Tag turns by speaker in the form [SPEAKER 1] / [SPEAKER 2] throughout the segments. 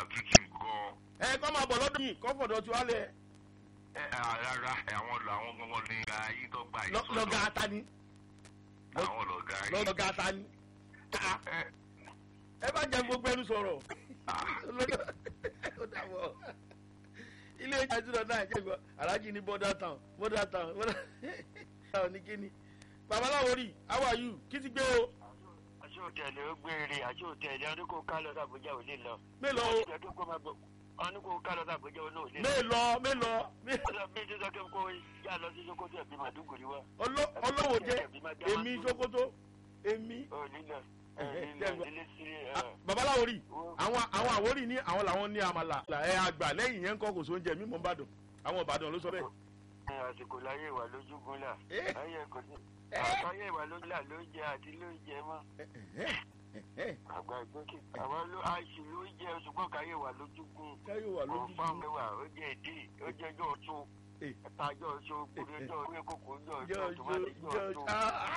[SPEAKER 1] àtútù gan
[SPEAKER 2] ẹ kọ́ máa bọ̀ lọ́dún yìí kọ́ fọ̀dọ̀ tí wàá lẹ̀
[SPEAKER 1] ẹ rárá àwọn làwọn gbọngàn ní ayé tó gbà yìí
[SPEAKER 2] lọ- lọ́gà ata ni
[SPEAKER 1] àwọn lọgá yìí
[SPEAKER 2] lọ́gà ata ni Ah,
[SPEAKER 1] ẹ
[SPEAKER 2] ẹ bá jẹ gbogbo ẹnu sọ̀rọ̀ ó dàbọ̀ ilé ìjà ìtura náà jẹ́ ìgbọ́ alájí ní border town border town border town ní kíni babaláwo rí how are you kí ti gbé o
[SPEAKER 3] àti òtẹ̀lẹ̀ ó gbére àti òtẹ̀lẹ̀ ọdún kò ká lọ sàbújá ò lè lọ.
[SPEAKER 2] mélòó o
[SPEAKER 3] ọdún kò máa bọ̀ ọdún kò ká lọ sàbújá ò náà ò lè lọ.
[SPEAKER 2] mélòó mélòó mé-
[SPEAKER 3] ọ̀sẹ̀ bí ti sọ pé kó yá lọ sí sokoto ẹ̀bí màdúgùrì wá.
[SPEAKER 2] ọlọ́- ọlọ́wọ́ jẹ́ èmi sokoto èmi
[SPEAKER 3] ò nílò ẹ̀
[SPEAKER 2] Ẹ̀hẹ̀,
[SPEAKER 3] nílò
[SPEAKER 2] jẹ́
[SPEAKER 3] nílé sí
[SPEAKER 2] Ah, babaláwo rí àwọn àwọn àwórì ní àwọn làwọn ní àmàlà ẹ àgbà lẹ́yìn yẹn ń kọ́ kò sóúnjẹ mímọ́ ìbàdàn àwọn ìbàdàn ló sọ bẹ́ẹ̀.
[SPEAKER 3] ẹ̀ àsìkò láyé ìwà lójúgun là
[SPEAKER 2] Eh.
[SPEAKER 3] ayé kò sí
[SPEAKER 2] Eh.
[SPEAKER 3] àtàyè ìwà lójú là ló jẹ àti ló jẹ mọ́ àgbà ìgbókè àwọn ló àìsí ló jẹ ṣùgbọ́n káyé ìwà lójúgun
[SPEAKER 2] káyọ̀ wà lójú
[SPEAKER 3] ọ̀fà mẹ́wàá ó jẹ́ èdè ó jẹ́ ẹjọ́ ọ̀tún
[SPEAKER 2] Eh.
[SPEAKER 3] ẹ̀tajọ́ ọ̀ṣọ́ òkúri ọjọ́ orí kòkó ọjọ́
[SPEAKER 2] jọ
[SPEAKER 3] ọ̀ṣọ́
[SPEAKER 2] jọ
[SPEAKER 3] tòmátì
[SPEAKER 2] jọ
[SPEAKER 3] ọjọ́ ọ̀tún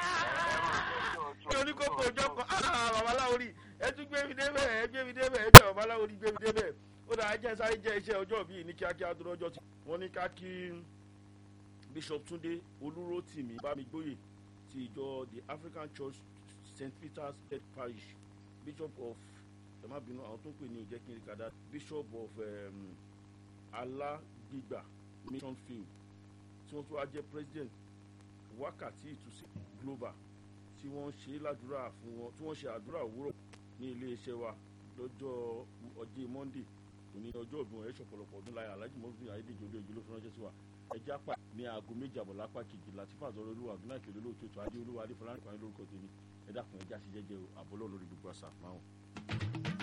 [SPEAKER 2] ṣé oníkókó ọjọ́ kan ah, babaláwo rí ẹ tún gbé mi débẹ̀ ẹ gbé mi débẹ̀ ẹ jẹ́ babaláwo rí gbé mi débẹ̀ ó dáa jẹ́ sáré jẹ́ iṣẹ́ ọjọ́ bíi ní kíákíá tó lọ́jọ́ tí wọ́n ní ká kí bishop túndé olúrótìmí bámigbóyè ti ìjọ the african church st peter's head parish bishop of ẹ má bínú àwọn tó ń pè ní ìjẹ́ kí n rí kàdá bishop of um, alágbègbà mission field tí wọ́n tún wá jẹ́ president wákàtí ìtúsí global tí wọ́n ṣe ládùúrà fún wọn tí wọ́n ṣe àdúrà òwúrọ̀ ní iléeṣẹ́ wa lọ́jọ́ ọjọ́ monday òní ọjọ́ òbí wọn ẹ̀ ṣọ̀pọ̀lọpọ̀ ọdún láyé alhaji mọ́fìn ayédèjì olóògbé ló fi ránṣẹ́ sí wa ẹjẹ́ apá ní aago méjì àbọ̀ lápá kejì láti fàzọrọ olúwa àdúrà kèrè lóòótọ́ ètò adé olúwa adé fọlá nípa lórúkọ tèmi ẹ dákun ẹjẹ́ àṣejẹ́jẹ́ àbọ̀lọ́ lórí gbogbo àṣà máa